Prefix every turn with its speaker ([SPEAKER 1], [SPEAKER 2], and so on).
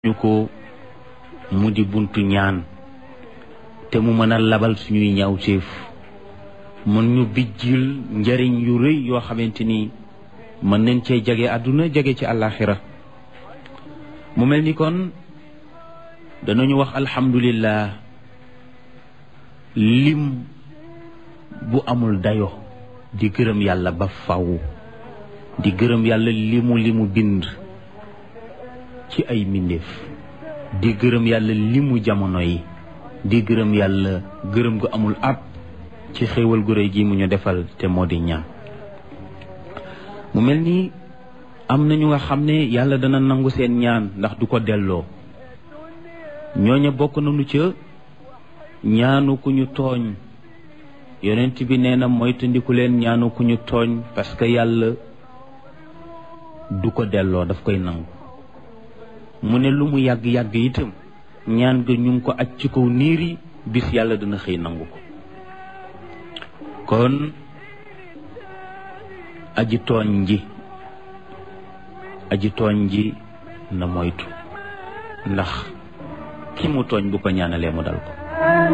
[SPEAKER 1] ñu ko mu di buntu ñaan te mu mën a labal suñuy ñaawteef mën ñu bijjil njariñ yu rëy yoo xamante ni mën nañ cee jege àdduna jege ci àllaaxira mu mel ni kon danañu wax alhamdulillah lim bu amul dayo di gërëm yàlla ba faw di gërëm yàlla limu limu bind ci ay mbindeef di gërëm yàlla limu jamono yi di gërëm yàlla gërëm gu amul ab ci xéewal gu réy gi mu ñu defal te moo di ñaan mu mel ni am na ñu nga xam ne yàlla dana nangu seen ñaan ndax du ko delloo ñooña bokk nañu ca ñaanu ku ñu tooñ yonent bi nee na moytandiku leen ñaanu ku ñu tooñ parce que yàlla du ko delloo daf koy nangu mu ne lu mu yàgg-yàgg itam ñaan ga ñu ngi ko aj ci kaw niir yi bis yàlla dina xëy nangu ko kon aji tooñ ji aji tooñ ji na moytu ndax ki mu tooñ bu ko ñaanalee mu dal ko